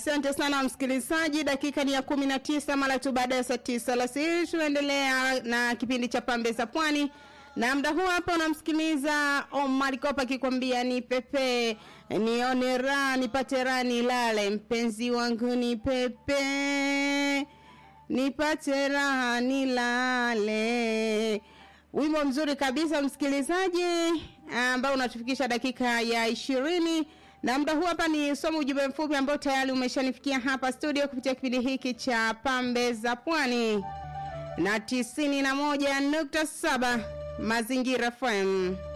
Asante sana msikilizaji, dakika ni ya kumi na tisa mara tu baada ya saa tisa alasiri. Tunaendelea na kipindi cha pambe za pwani, na muda huu hapa unamsikiliza Omar Kopa akikwambia ni pepe nione raha nipate raha nilale, mpenzi wangu ni pepe nipate raha nilale. Wimbo mzuri kabisa msikilizaji, ambao unatufikisha dakika ya ishirini na muda huu hapa ni somo ujumbe mfupi ambao tayari umeshanifikia hapa studio kupitia kipindi hiki cha pambe za pwani na tisini na moja nukta saba mazingira FM.